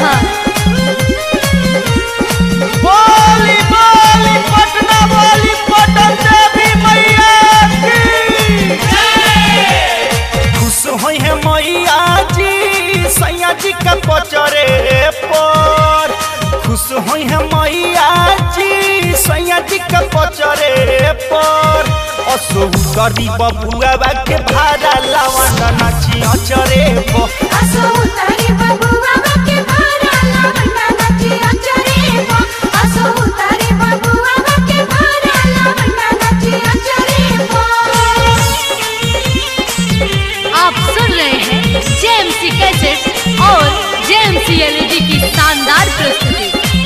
चौहान बोली बोली पटना बोली पटन देवी मैया की खुश होई है मैया जी सैया जी के पचरे पर खुश होई है मैया जी सैया जी के पचरे पर असो करी बबुआ के भाड़ा लावन नाची अचरे पर असो उतारे बबुआ के भारा लावण्य नाची अचरे पो असो उतारे बबुआ के भारा लावण्य नाची अचरे पो आप सुन रहे हैं जेएमसी कैसेट और जेएमसी एलईडी की शानदार प्रस्तुति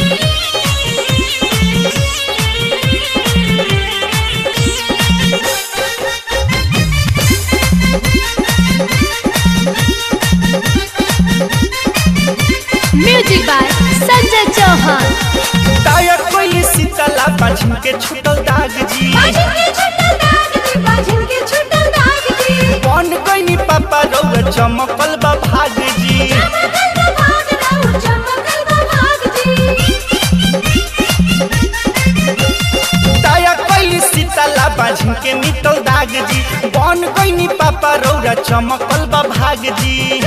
म्यूजिक बाय संजय चौहान टायर कोई शीतला बाझिन के छुटल दाग जी बाजिन के छुटल दाग जी बाजिन के छुटल दाग जी बन गईनी पापा रौआ चमकल बा भाग जी चमकल बा भाग राउ चमकल बा भाग जी टायर कोई शीतला बाझिन के मिटल दाग जी बन गईनी पापा रौआ चमकल बा भाग जी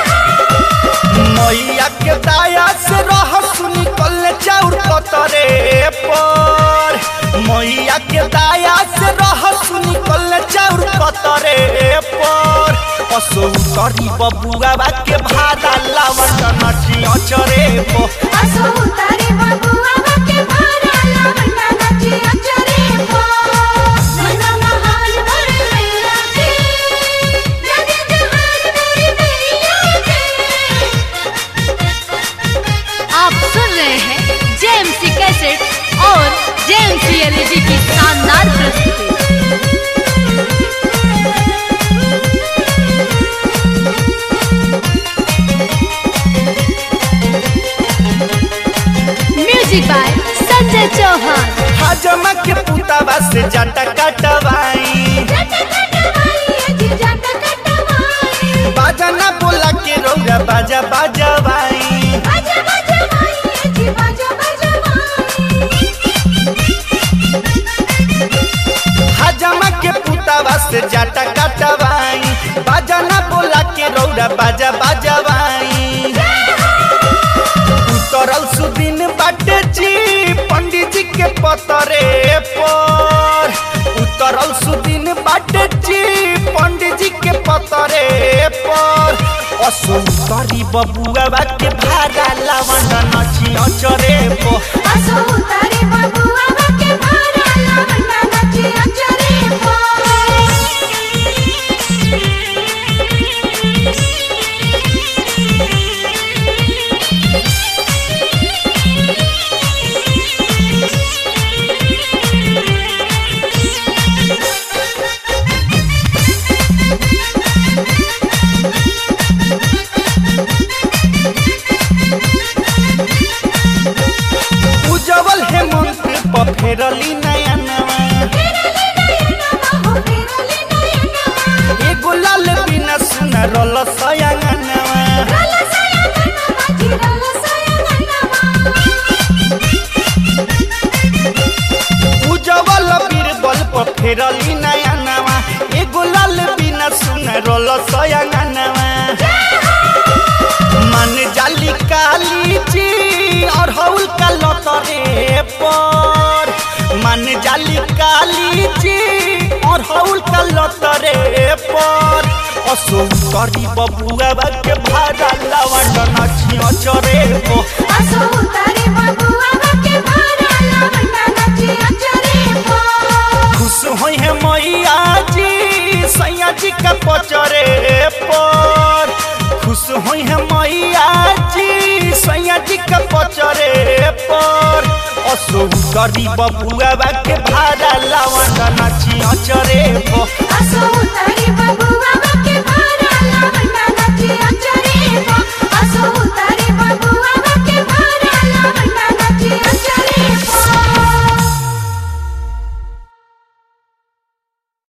मैया के दाया से रह सुनी कल चाउर पतरे पर मैया के दाया से रह सुनी कल चाउर पतरे पर असो करी बबुआ के भाड़ा लावन नची अचरे पर असो उतारे बबुआ के भारा लावण्य नाची अचरे पो मना महान भर मैया के नदी जहान मेरी मैया के आप सुन रहे हैं जेएमसी कैसेट और जेएमसी एलईडी की शानदार प्रस्तुति म्यूजिक बाय संजय चौहान हजमा के पुतावा से जाटा कटवाई जट कटवाई अजी जट कटवाई बाजा ना बोला के रौरा बाजा बाजवाई बाजा बजवाई अजी बाजा बजवाई हजमा के पुतावा से जाटा कटवाई बाजा ना बोला के रौरा बाजा बाजवाई उतरल सुदिन बाटे जी पंडित जी के पतरे पर उतरल सुदिन बाटे जी पंडित जी के पतरे पर असो करी बबुआ के भाड़ा लावन नची अचरे पर असो उतारे बबुआ के भारा लावण्य नाची अचरे पो उजवल हेमंत पर फेरली नया नवा फेरले नयनमा हो फेरले नयनमा एगो लाल बिना सुना रल सयांगनवा रल सयनमा जी रल सयनमा उजवल बीरबल पर फेरली नया नवा एगो लाल बिना सुना रल सयांगनवा मन जाली काली जी और हौल का लतरे पर मन जाली काली जी और हौल का लतरे पर असो करी बबुआ के भाड़ा लावन नची अचरे पर असो उतारे बबुआ के भारा लावण्य नाची अचरे पो खुश होई है मैया जी सैया जी का पचरे पर खुश होई है मैया जी सैया जी का पचरे पर असो करी बबुआ के भाड़ा लावन नाची अचरे पर असो उतारे बबुआ